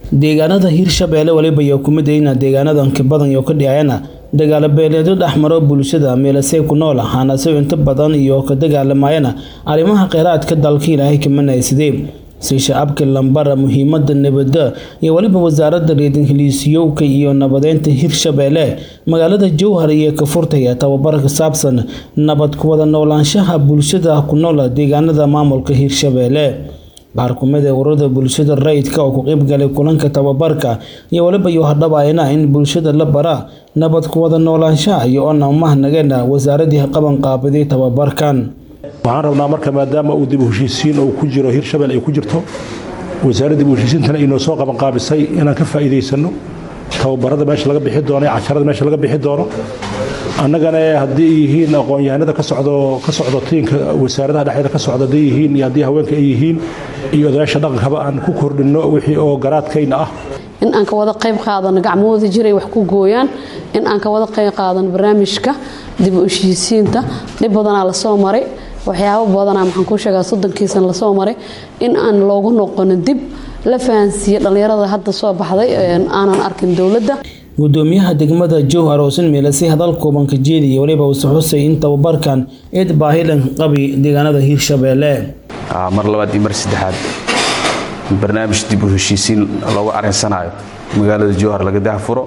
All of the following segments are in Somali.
deegaanada hirshabeelle weliba iyo kumidayna deegaanadan kabadan iyo ka dhicayana dagaalo beeleedyo dhexmaro bulshada meelasey ku nool ahaanase inta badan iyo ka dagaalamayana arrimaha kheyraadka dalka ilaahay kamanaysadee si shacabka lambara muhiimada nabada iyo weliba wasaaradda reedinheliisyowka iyo nabadeynta hirshabeelle magaalada jowhar iyo kafurtaya tababar ka saabsan nabad kuwada noolaanshaha bulshada ku nool deegaanada maamulka hirshabeelle qaar kumid ee ururada bulshada rayidka oo ku qeybgalay kulanka tababarka iyo weliba iyo hadhabayna in bulshada la bara nabad kuwada noolaanshaha iyo oona umahnageena wasaaradii qaban qaabiday tababarkan waxaan rabnaa marka maadaama uu dib u heshiisiin uu ku jiro hirshabelle ay ku jirto wasaaradda dib u heshiisiintana inoo soo qabanqaabisay inaan ka faa'iidaysano tababarada meesha laga bixi doono iyo casharada meesha laga bixi doono annagana haddii ay yihiin aqoon-yahanada ka socdo ka socdo tiinka wasaaradaha dhexdeeda ka socda hadday yihiin iyo haddii haweenka ay yihiin iyo odayaasha dhaqankaba aan ku kordhinno wixii oo garaadkayna ah in aan ka wada qayb qaadano gacmahooda jiray wax ku gooyaan in aan ka wada qayb qaadano barnaamijka dib u heshiisiinta dhib badanaa lasoo maray waxyaabo badanaa maxaan kuu sheegaa soddonkiisan lasoo maray in aan loogu noqono dib la fahansiiye dhallinyarada hadda soo baxday aanan arkin dowladda gudoomiyaha degmada jowhar oosin meelasay hadal kooban ka jeediya weliba uuse xusay in tababarkan eed baahilan qabi deegaanada hirshabeelle mar labaad iyo mar saddexaad barnaamij dib u heshiisiin loogu arinsanayo magaalada jowhar laga dahfuro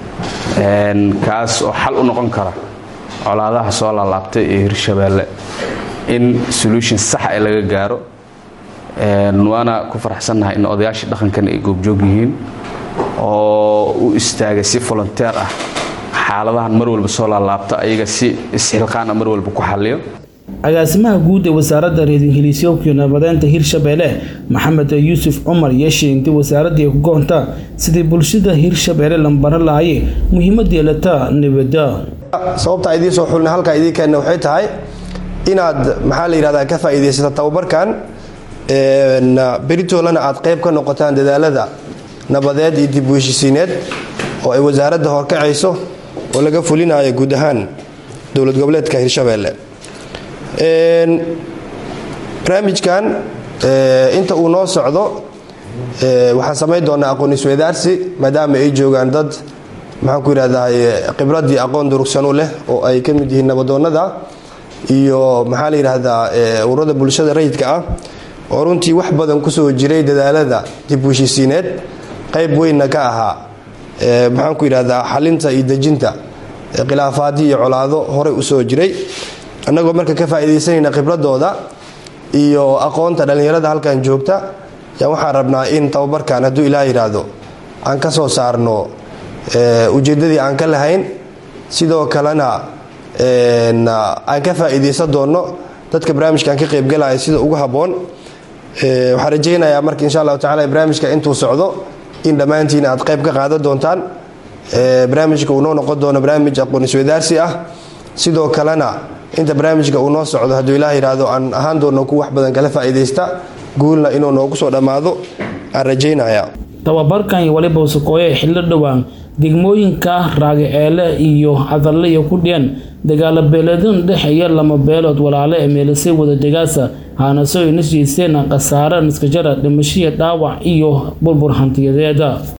kaas oo xal u noqon kara colaadaha soo laalaabtay ee hirshabeelle in solution sax ee laga gaaro waana ku faraxsannahay in odayaashii dhaqankan ay goobjoog yihiin oo u istaagay si volonteer ah xaaladahan mar walba soo laalaabta ayaga si isxilqaana mar walba ku xalliyo agaasimaha guud ee wasaaradda reedinheliisyowkiyo nabadeynta hirshabeelle maxamed yuusuf cumar yeeshe intii wasaaraddii ay ku goonta sidii bulshada hirshabeelle lambaro lahaye muhiimad yeelata nabada sababta idiin soo xulna halkaa idiin keenna waxay tahay inaad maxaa la yidhahdaa ka faa'iidaysata tababarkan beritoolana aad qayb ka noqotaan dadaalada nabadeed iyo dib u heshisiineed oo ay wasaaradda horkacayso oo laga fulinayo guud ahaan dowlad goboleedka hirshabeelle barnaamijkan inta uu noo socdo waxaan samayn doonaa aqoon isweydaarsi maadaama ay joogaan dad maxaan ku yidhahdaa khibrad iyo aqoon durugsan u leh oo ay ka mid yihiin nabadoonnada iyo maxaa la yidhaahdaa ururada bulshada rayidka ah oo runtii wax badan kusoo jiray dadaalada dib u heshiisiineed qayb weynna ka ahaa maxaan ku yidhahdaa xalinta iyo dejinta khilaafaadyo iyo colaado horey usoo jiray annagoo marka ka faa'iidaysanayna khibradooda iyo aqoonta dhallinyarada halkan joogta yaan waxaan rabnaa in tababarkan hadduu ilaah yidhaahdo aan ka soo saarno ujeeddadii aan ka lahayn sidoo kalena aan ka faa'iidaysan doonno dadka barnaamijkan ka qaybgalaya sida ugu habboon waxaan rajaynayaa marka insha allahu tacala barnaamijka intuu socdo in dhammaantiin aad qayb ka qaadan doontaan barnaamijka uu noo noqon doono barnaamij aqoon isweydaarsi ah sidoo kalena inta barnaamijka uu noo socdo hadduu ilaah yidhaahdo aan ahaan doonno ku wax badan kala faa'iidaysta guulna inuu noogu soo dhammaado aan rajaynayaa tababarkan iyo waliba usakooye xillo dhowaan degmooyinka raagaceele iyo cadalle iyo ku dhiyeen dagaalo beeleedun dhexeeya lama beelood walaale ee meelasay wada degaasa haanaso ina jeysteen khasaare niskajara dhimashiya dhaawac iyo burbur hantiyadeeda